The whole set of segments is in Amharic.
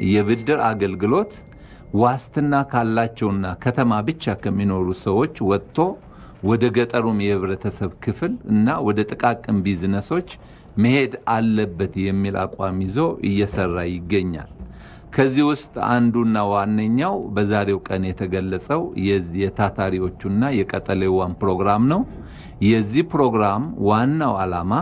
የብድር አገልግሎት ዋስትና ካላቸውና ከተማ ብቻ ከሚኖሩ ሰዎች ወጥቶ ወደ ገጠሩም የህብረተሰብ ክፍል እና ወደ ጥቃቅን ቢዝነሶች መሄድ አለበት የሚል አቋም ይዞ እየሰራ ይገኛል። ከዚህ ውስጥ አንዱና ዋነኛው በዛሬው ቀን የተገለጸው የዚህ የታታሪዎቹና የቀጠሌዋን ፕሮግራም ነው። የዚህ ፕሮግራም ዋናው ዓላማ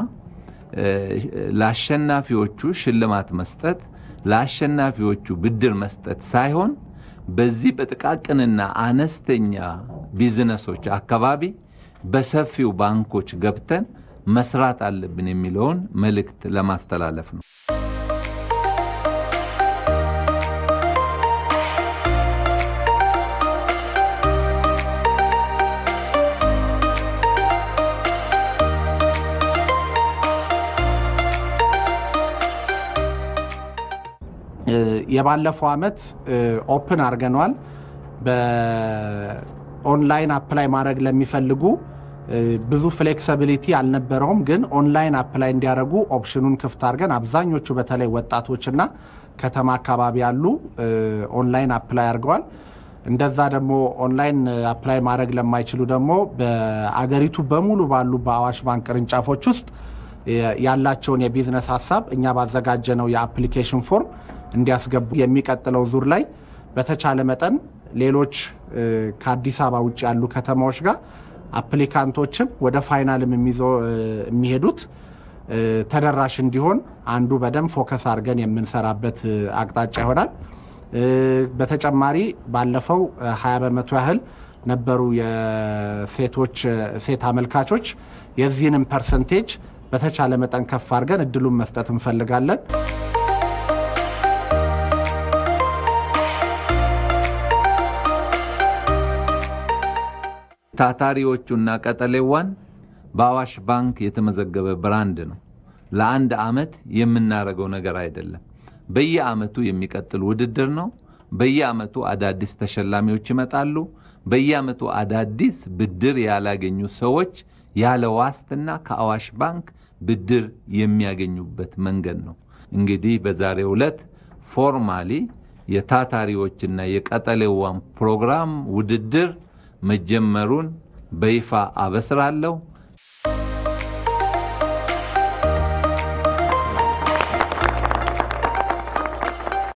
ለአሸናፊዎቹ ሽልማት መስጠት፣ ለአሸናፊዎቹ ብድር መስጠት ሳይሆን በዚህ በጥቃቅንና አነስተኛ ቢዝነሶች አካባቢ በሰፊው ባንኮች ገብተን መስራት አለብን የሚለውን መልእክት ለማስተላለፍ ነው። የባለፈው ዓመት ኦፕን አድርገነዋል። በኦንላይን አፕላይ ማድረግ ለሚፈልጉ ብዙ ፍሌክሲቢሊቲ አልነበረውም፣ ግን ኦንላይን አፕላይ እንዲያደርጉ ኦፕሽኑን ክፍት አድርገን አብዛኞቹ በተለይ ወጣቶችና ከተማ አካባቢ ያሉ ኦንላይን አፕላይ አድርገዋል። እንደዛ ደግሞ ኦንላይን አፕላይ ማድረግ ለማይችሉ ደግሞ በአገሪቱ በሙሉ ባሉ በአዋሽ ባንክ ቅርንጫፎች ውስጥ ያላቸውን የቢዝነስ ሀሳብ እኛ ባዘጋጀነው የአፕሊኬሽን ፎርም እንዲያስገቡ የሚቀጥለው ዙር ላይ በተቻለ መጠን ሌሎች ከአዲስ አበባ ውጭ ያሉ ከተማዎች ጋር አፕሊካንቶችም ወደ ፋይናልም የሚሄዱት ተደራሽ እንዲሆን አንዱ በደንብ ፎከስ አድርገን የምንሰራበት አቅጣጫ ይሆናል። በተጨማሪ ባለፈው 20 በመቶ ያህል ነበሩ የሴቶች ሴት አመልካቾች። የዚህንም ፐርሰንቴጅ በተቻለ መጠን ከፍ አድርገን እድሉን መስጠት እንፈልጋለን። ታታሪዎቹና ቀጠሌዋን በአዋሽ ባንክ የተመዘገበ ብራንድ ነው። ለአንድ ዓመት የምናደርገው ነገር አይደለም። በየዓመቱ የሚቀጥል ውድድር ነው። በየዓመቱ አዳዲስ ተሸላሚዎች ይመጣሉ። በየዓመቱ አዳዲስ ብድር ያላገኙ ሰዎች ያለ ዋስትና ከአዋሽ ባንክ ብድር የሚያገኙበት መንገድ ነው። እንግዲህ በዛሬው ዕለት ፎርማሊ የታታሪዎችና የቀጠሌዋን ፕሮግራም ውድድር መጀመሩን በይፋ አበስራለሁ።